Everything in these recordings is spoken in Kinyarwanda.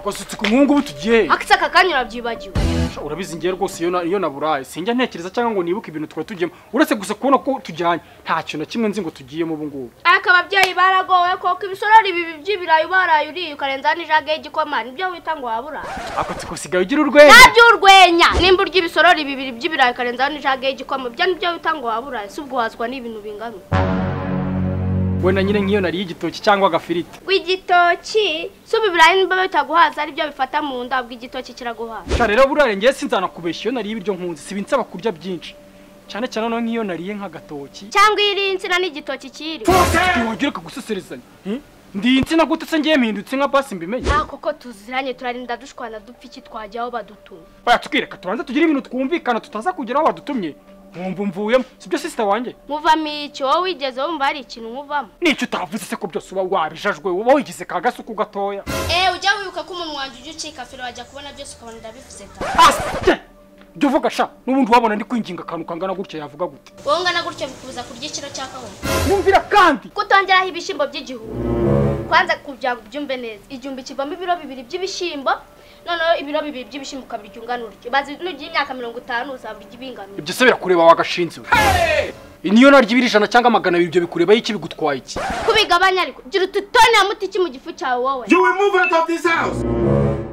wasutse ku mwungu ubu tugiye akitse aka kanya urabyibagiwe urabizi ngiye rwose iyo na- iyo naburaye sinjya ntekereza cyangwa ngo nibuke ibintu twari tugiyemo uretse gusa kubona ko tujyanye nta kintu na kimwe nzi ngo tugiyemo ubu ngubu ariko ababyeyi baragowe koko ibisorori bibi by'ibirayi ubaraye uriye ukarenza n'ijage y'igikoma nibyo wita ngo wabura akatsi usigaye ugira urwenya ntabyo urwenya nimba urya ibisorori bibiri by'ibirayi ukarenza n'ijage y'igikoma ibyo nibyo wita ngo wabura si ubwo wazwa n'ibintu bingana we na nyine nk'iyo nariye igitoki cyangwa agafiriti igitoki si ubu ibirayi niba bitaguhaza aribyo bifata mu nda ubwo igitoki kiraguhaza cyane rero burare ngiye sinzana kubeshya iyo nariye ibiryo nkunzi sibi nsaba kurya byinshi cyane cyane noneho nk'iyo nariye nk'agatoki cyangwa iyo iriye insina n'igitoki kiri ntiwongere kagususerezanya hmm? ndi insina gute se ngiye mpindutse nka basi mbimenye nta koko tuziranye turarinda dushwana dupfa iki twajyaho badutumye baya tukireka tubanze tugire ibintu twumvikana tutaza kugira aho badutumye nkumva mvuyemo sibyo sisita wanjye muvamo iki wowe wigeze wumva hari ikintu muvamo nicyo utavuze se ko byose uba wabijajwe uba wigize ka gasuku gatoya eee ujya wibuka ko umunwa wanjye ujya ucika feri wajya kubona byose ukabona ndabivuze ta asye ibyo uvuga sha n'ubundi wabona ndi kwinginga akantu kangana gutya yavuga gute wowe ungana gutyo bikubuza kurya ikiro cya kawunga yumvira kandi kutongeraho ibishyimbo by'igihugu kwanza kugira ngo ubyumve neza igihumbi kivamo ibiro bibiri by'ibishyimbo noneho ibiro bibiri by'ibishyimbo ukabirya ungana uryo maze nugira imyaka mirongo itanu uzaba urya ibingana ibyo se birakureba wagashinze we niyo narya ibiri ijana cyangwa magana abiri ibyo bikureba iki bigutwaye iki kubigabanya ariko gira ututoni ya mutiki mu gifu cyawe wowe You will move out of this house.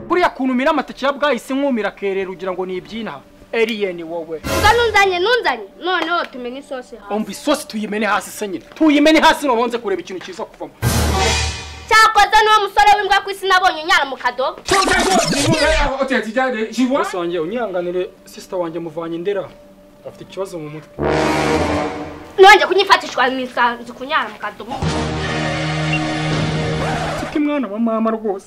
buriya kuntu umira amateke ya bwahise nkumira akerera ugira ngo ni ibyinaha eriyeni wowe ubwo nunzanye nunzanye noneho tumenye isosi hawe umva isosi tuyimene hasi se nyine tuyimene hasi nobonze kureba ikintu kiza kuvamo cyakoze n'uwo musore w'imbwa ku isi nabonye unyara mu kadobo So that's what you move out of the house. She wants. bose wanjye unyihanganire sisita wanjye muvanye ndera afite ikibazo mu mutwe nongeye kunyifatishwa mu isanzu kunyara mu kadobo siko mwana wa mama rwose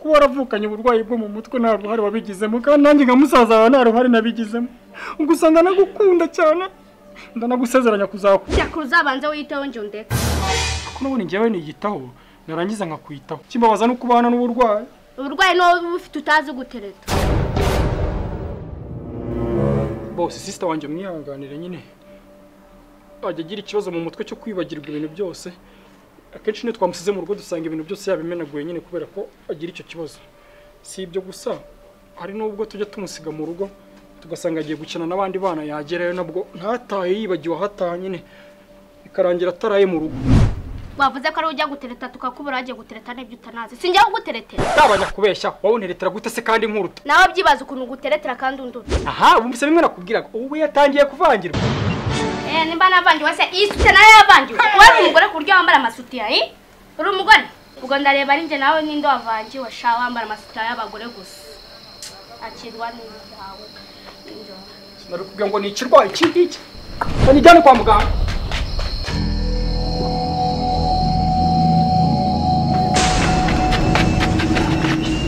kuba waravukanye uburwayi bwo mu mutwe nta ruhare wabigizemo kandi nanjye nka musaza wawe nta ruhare nabigizemo gusa ndanagukunda cyane ndanagusezeranya kuzakura yakuru uzabanze wiyiteho njye undeka kuko n'ubundi njyewe niyitaho narangiza nkakwitaho kimbabaza no kubana n'uburwayi uburwayi ni wowe uba ufite utazi gutereta bose sisita wanjye umwihanganire nyine ajya agira ikibazo mu mutwe cyo kwibagirwa ibintu byose akenshi niyo twamusize mu rugo dusanga ibintu byose yabimenaguye nyine kubera ko agira icyo kibazo si ibyo gusa hari n'ubwo tujya tumusiga mu rugo tugasanga agiye gukina n'abandi bana yagerayo nabwo ntatahe yibagiwe ahataha nyine bikarangira ataraye mu rugo wavuze ko ari we ujya gutereta tukakubura wagiye gutereta n'ibyo utanazi si njyewe uguteretera ntabajya kubeshya wawuneretera gute se kandi nkuruta nawe byibaza ukuntu uguteretera kandi unduta aha bumvise bimwe nakubwiraga ubu yatangiye kuvangirwa eee nimba navangiwe se iyi sute nayo yavangiwe wowe uri umugore ku buryo wambara amasutiya i uri umugore ubwo ndareba ari njye nawe ninde wavangiwe sha wambara amasutiya y'abagore gusa akirwa n'ibyawe n'injoro narikubwira ngo ni ikirwayi iki ngiki banijyane kwa muganga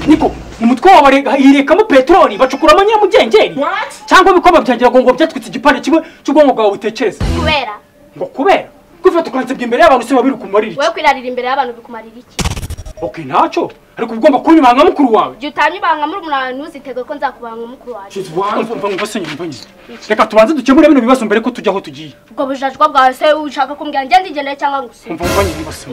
niko mu mutwe wawe barega- hirekamo peteroli bacukuramo nyamugengeri What? cyangwa ibikombe byangira ngo ngo byatwitse igipande kimwe cy'ubwonko bwawe butekereza kubera ngo kubera kwifata ukansebya imbere y'abantu se babiri kumarira iki wowe kwirarira imbere y'abantu bikumarira iki okay ntacyo ariko uba ugomba kunyuma nka mukuru wawe igihe utanye ibanga muri umuntu wawe ntuzitege ko nzakubanga mukuru wawe She's one. umva umva se nyumva nyine reka tubanze dukemure bino bibazo mbere ko tujya aho tugiye ubwo bujajwa bwawe se ushaka kumbwira ngende igendere cyangwa ngo usige umva umva nyine mbase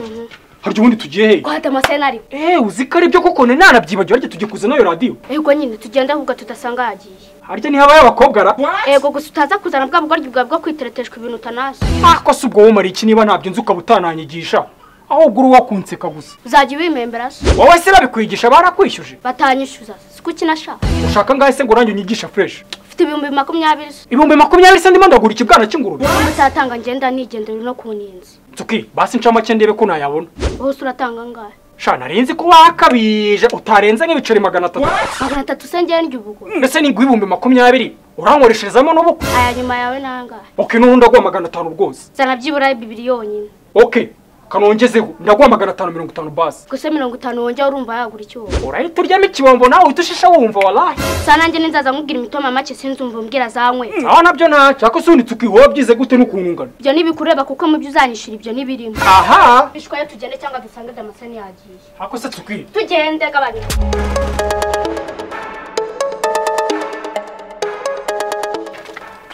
hari ubundi tugiye hehe guhata amasenari Eh, uzi ko aribyo koko nari nanabyibagiwe ariko tugiye kuzana iyo radiyo yego nyine tugende ahubwo tudasanga yagiye harya ntihabaye abakobwa ra What? yego gusa utaza kuzana bwa bugoryi bwawe bwo kwitereteshwa ibintu utanazi ako si ubwo wumara iki niba ntabyo nzi ukaba utananyigisha ahubwo uri uwakunseka gusa uzajya ubimembera se wowe se babikwigisha barakwishyuje batanyishyuza si kuki nashaka ushaka ngahe se ngo urange unyigisha fresh ufite ibihumbi makumyabiri se ibihumbi makumyabiri se ndimo ndagura ikibwana cy'ingurube umusatanga ngenda nigendera no ku ninzi nzuki basi nca make ndebe ko nayabona wose uratanga angahe sha narinzi ko wakabije utarenze nk'ibiceri magana atatu magana atatu se ngewe ndya ubugoro ndetse n'ingu y'ibihumbi makumyabiri urankoresherezamo n'ubukwe aya nyuma yawe ni angahe oke n'ubundi aguha magana atanu rwose zana byibura bibiri yonyine oke kanongezeho ndaguha magana atanu mirongo itanu basi gusa mirongo itanu wongera urumva yagura icyuho urahita uryamo ikibombo nawe uhita ushisha wumva walahi sa nanjye ninzaza nkubwira imitoma make sinzumva umbwira zanywe aho nabyo ntacyo ariko se unitse ukihuha byize gute n'ukuntu ungana ibyo ntibikureba kuko mu byo uzanyishyura ibyo ntibirimo aha bishwaye tugende cyangwa dusange damascene yagiye ariko se tukwiye tugende gabanya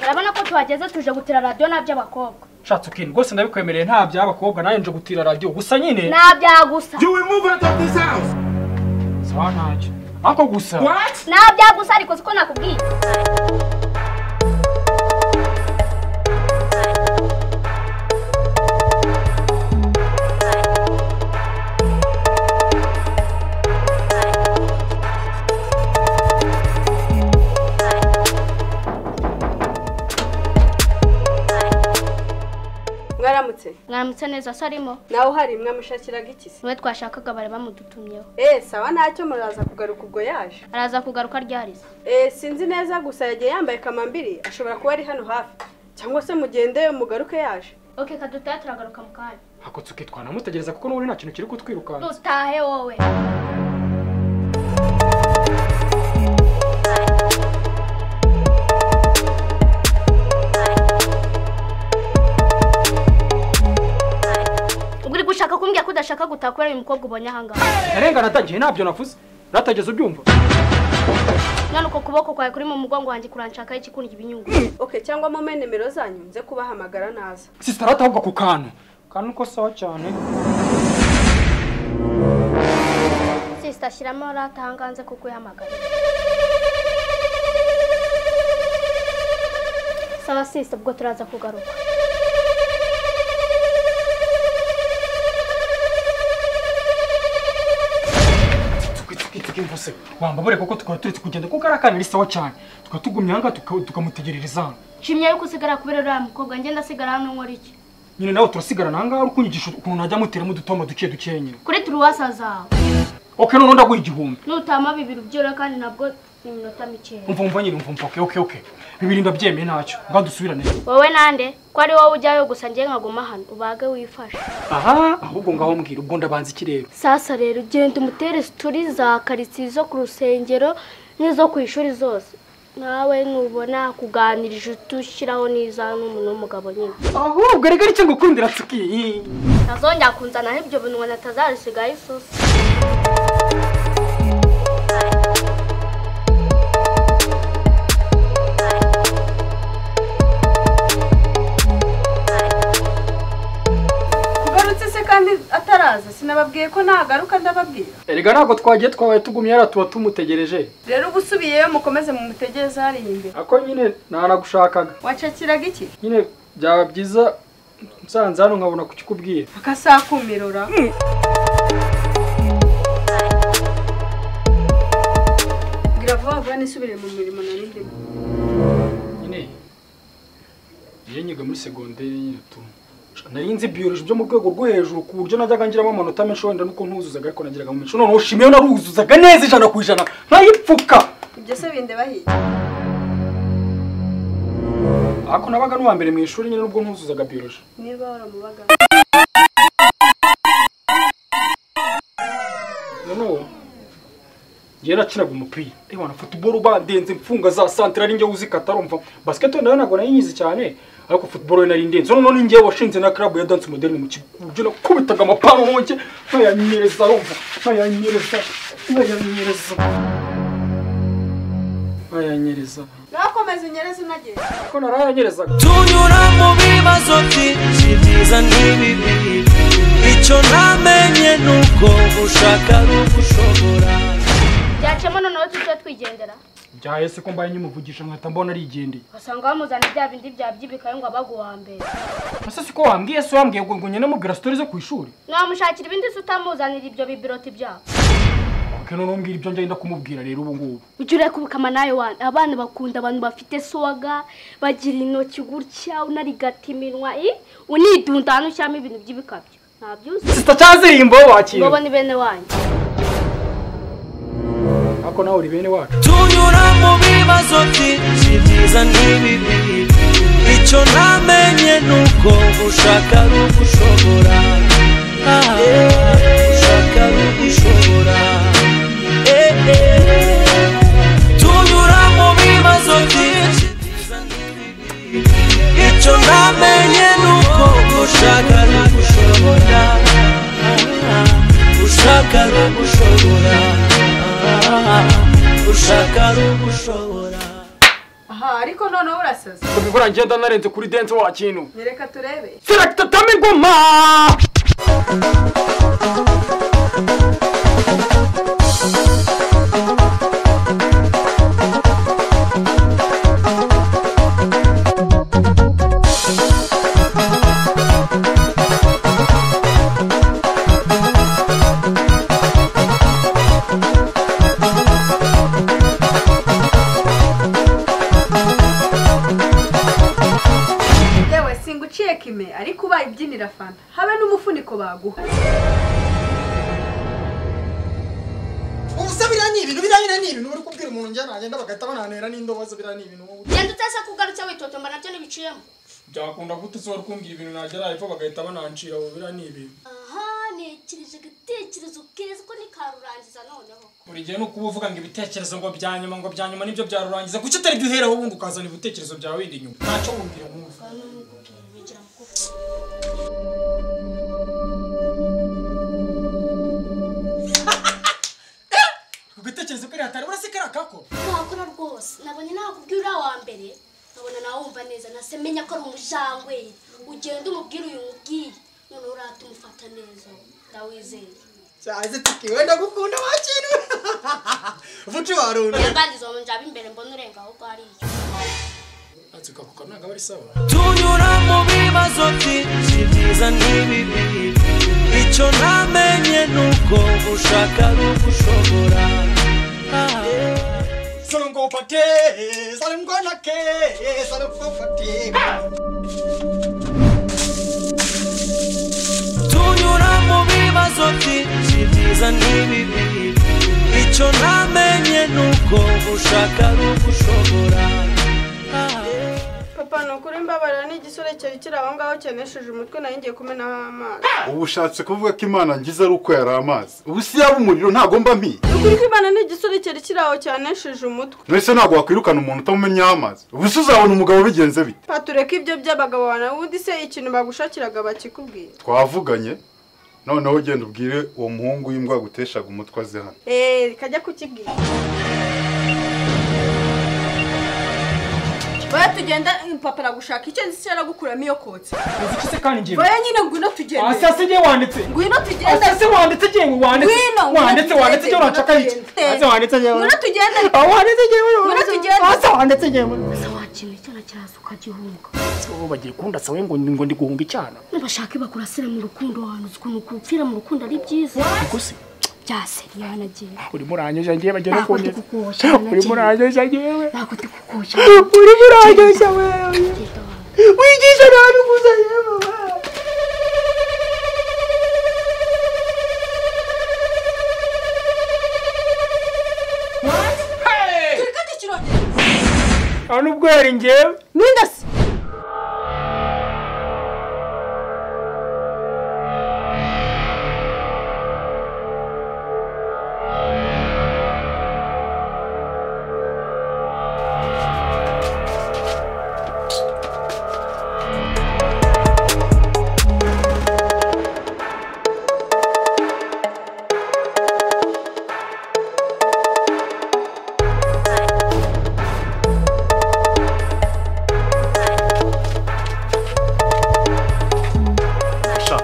urabona ko tuhageze tuje gutira radiyo n'aby'abakobwa nshatse ukintu rwose ndabikwemereye nta by'abakobwa nawe nje gutira radiyo gusa nyine n'abyagusa You will move out of this house. nzaba ntacyo ariko gusa What? naho byagusa ariko siko nakubwiye mwaramutse mwaramutse neza so arimo nawe uhari mwamushakiraga iki se niwe twashakaga bari bamudutumyeho eee sawa ntacyo muraza kugaruka ubwo yaje araza kugaruka ryariza eee sinzi neza gusa yagiye yambaye kamambiri ashobora kuba ari hano hafi cyangwa se mugende mugaruke yaje oke kadutahe turagaruka mu kanya hakutse ukitwara mutegereza kuko n'ubundi nta kintu kiri kutwirukanka dutahe wowe ubwo uri gushaka kumbwira ko udashaka gutaha kubera uyu mukobwa ubonye ahangaha narenga natangiye ntabyo navuze natageze ubyumva none uko kuboko kwawe kuri mu mugongo wanjye kuranshakaho ikikundya ibinyungu oke cyangwa mume nimero zanyu nze kubahamagara naza sisitara atahubwa ku kantu kantu ko sawa cyane sisita ashyiramo rata ahanganze kuko uhamagara sawa sisita ubwo turaza kugaruka twitwitwitwitwose wambabure kuko tukaba turetse kugenda kuko ari akana ari sawa cyane tukaba tugumye ahangaha tuka- tukamutegerereza hano nshimye yuko usigara kubera uriya mukobwa ngenda asigara hano nkora iki nyine nawe turasigarana ahangaha uri kunyigisha ukuntu najya muteramo udutoma duke duke nyine kuri turuwasa zawe oke noneho ndaguha igihumbi nutama bibiri ubyore kandi nabwo ni iminota mikeya umva umva nyine umva umva oke oke oke bibiri ndabyemeye ntacyo mba dusubirane wowe nande ko ari wowe ujyayo gusa njye nkaguma hano ubage wifashe aha ahubwo ngaho mbwira ubwo ndabanza iki rero sasa rero ugenda umutere situri za karitsiye zo ku rusengero n'izo ku ishuri zose nawe nubona kuganirije utushyiraho n'iza n'umuntu w'umugabo nyine ahubwo rega nicyo ngukundira tsuki ntazongera kunzanaho ibyo bintu ngo natazarisigaho isusi ugarutse se kandi ataraza sinababwiye ko nagaruka ndababwira erega ntabwo twagiye twabaye tugumye yari tuba tumutegereje rero uba usubiyeyo mukomeze mumutegereze hariya imbere ako nyine ntanagushakaga wacakiraga iki nyine byaba byiza nsanze hano nkabona kukikubwira akasakumirura bwira vuba vuba nisubire mu mirimo nari ndimo nyine iyo nyiga muri segonderi nyine tu nari nzi biyoroshye byo mu rwego rwo hejuru ku buryo najyaga ngiramo amanota menshi wenda nuko ntuzuzaga ariko nagiraga mu menshi noneho shimiyo naruzuzaga neza ijana ku ijana ntayipfuka ibyo se binde bahiye ariko nabaga n'uwa mbere mu ishuri nyine nubwo ntuzuzaga biyoroshye niba waramubaga noneho njyewe nakinaga umupira reba wanafata uboro bandenze mfunga za santire ari njyewe uzikata arumva basiketi nayo ntabwo nayinyizi cyane ariko futuboro yo nari ndenze noneho ni njyewe washinze na club ya dance moderne mu kigo ku buryo nakubitaga amapano honge ntayanyereza arumva ntayanyereza ntayanyereza ntayanyereza nakomeze unyereze unagenda ariko narayanyerezaga tunyura mu bibazo byinshi byiza n'ibibi icyo ntamenye ni uko ushaka ari ugushobora byacemo noneho tujye twigendera byahese ko mbaye nyimuvugisha nkahita mbona arigendeye ugasanga bamuzana ibya bindi bya byibikaye ngo abaguha mbere ese siko wambwiye se wambwiye ngo ngo nyine mubwira sitori zo ku ishuri ntiwamushakira ibindi se utamuzanira ibyo bibiroti byabo kuko noneho mbwira ibyo njye kumubwira rero ubu ngubu ujya urekubikama nawe wane abana bakunda abantu bafite swaga bagira intoki gutya unarigata iminwa i unidunda hano ushyiramo ibintu by'ibikabyo ntabyuzi sita cyazirimbo wakira ngobo ni bene wanjye ariko nawe uri bene wacu tunyura mu bibazo byinshi byiza n'ibibi icyo ntamenye ni uko ushaka ari ugushobora Ah, ushaka ari ugushobora Eh, eh. tunyura mu bibazo byinshi byiza n'ibibi icyo ntamenye ni uko ushaka ari ugushobora Ah, ushaka ari ugushobora Ah, ushaka ari ugushobora aha ariko noneho urasaza kubikora ngenda narenze kuri dance wa kintu nyereka turebe selecta tama ingoma baguha ubusa biriya ni ibintu biriya ni ibintu uri kubwira umuntu njye nagenda bagahita bananera n'indobozi biriya ni ibintu genda utase ko ugarutse witotomba nabyo ntibiciyemo byakunda gute uzi wari kumbwira ibintu nagera hepfo bagahita banancira ubu biriya ni ibintu aha ntekereje igitekerezo keza ko nikarurangiza noneho buri gihe ni ukuba uvuga ngo ibitekerezo ngo bya nyuma ngo bya nyuma nibyo byarurangiza kuki utari byo uheraho ubundi ukazana ibitekerezo byawe wenda inyuma ntacyo wumvira nkumva ku gitekerezo kari hatari urasi kari akako nakora rwose nabonye nakubwira uriya wa mbere nkabona nawe wumva neza nase menya ko ari umujangwe ugenda umubwira uyu mubwiye noneho urahita umufata neza ndawizeye cyaze tiki wenda gukunda wakintu vuci warunda ntiyaganiriza uwo njya imbere mbona urenga ahubwo hariya ati kako kananga bari sawa tunyura mu bibazo byinshi byiza n'ibibi icyo ntamenye ni uko gushaka ari ugushobora Ah. solongo pate salongona ke salongo pate tunyura mu bibazo byinshi byiza n'ibibi icyo ntamenye ni uko gushaka ari ugushobora Ah. papa ni ukuri mbabarira n'igisorekeri kiri aho ngaho cyenesheje umutwe nari ngiye kumenaho amazi ubu ushatse kuvuga ko imana ngize ari uko yari amazi ubu si yaba umuriro ntabwo mba mpiye ni ukuri ko imana ni igisorekeri kiri aho cyanesheje umutwe mbese ntabwo wakwirukana umuntu utamumenyeho amazi ubu se uzabona umugabo bigenze bite papa tureke ibyo by'abagabo wawe ubundi se ikintu bagushakiraga bakikubwira twavuganye noneho ugenda ubwire uwo muhungu w'imbwa guteshaga umutwe aze hano eee rikajya kukibwira Oya tugenda papa aragushaka icyo nzi cyaragukuramo iyo kotsi uzi iki se kandi njye oya nyine ngwino tugende hasi hasi njye wanditse ngwino tugende hasi wanditse njye wanditse Ngwino, ngwino wanditse wanditse njye tugende, uracaka iki ngwino tugende. hasi wanditse njye ngwino tugende aho wanditse njye Ngwino tugende. hasi wanditse njye Se wakinira icyana cyaraza ukagihunga ubu bagiye kundasa we ngo ngo ndi guhunga icyana nibashaka bakurasira mu rukundo wahanuza ukuntu gupfira mu rukundo ari byiza ariko se byase yanagiye urimo uranyuza njye bagenda Ntabwo kongeza ndikukuboshye, urimo uranyuza njyewe ntabwo ndikukuye urimo uranyuza wewe wigisha nabi gusa yewe turikate ikirongera nta n'ubwo yari njyewe n'indasi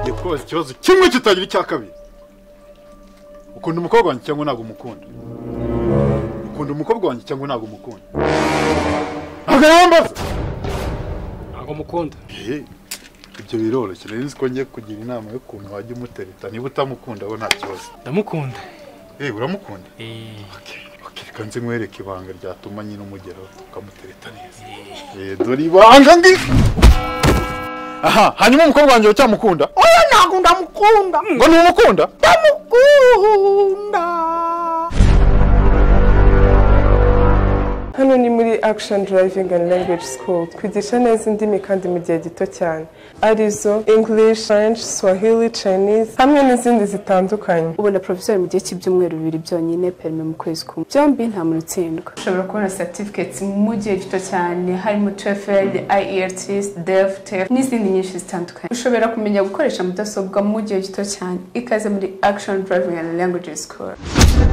ugiye kubaza ikibazo kimwe kitagira icya kabiri ukunda umukobwa wanjye cyangwa ntabwo umukunda ukunda umukobwa wanjye cyangwa ntabwo umukunda ntabwo nawe mbaza ntabwo mukunda Eh, ibyo biroroshye rero ko ngiye kugira inama y'ukuntu wajya umutereta niba utamukunda bo nta kibazo ndamukunda Eh, uramukunda Eh, Okay, reka nze nkwereke ibanga ryatuma nyine umugeraho ukamutereta neza Eh, dore ibanga ngi aha hanyuma umukobwa wanjye ucyamukunda oya ntabwo ndamukunda ngo ntumukunda ndamukunda hano ni muri action driving and language school twigisha neza indimi kandi mu gihe gito cyane arizo english french swahili chinese hamwe n'izindi zitandukanye ubona porofesori mu gihe cy'ibyumweru bibiri byonyine perime mu kwezi kumwe byombi nta muntu utsindwa ushobora kubona certificates mu gihe gito cyane harimo TOEFL, IELTS, DEF, TEF n'izindi nyinshi zitandukanye ushobora kumenya gukoresha mudasobwa mu gihe gito cyane ikaze muri Action Driving and Language School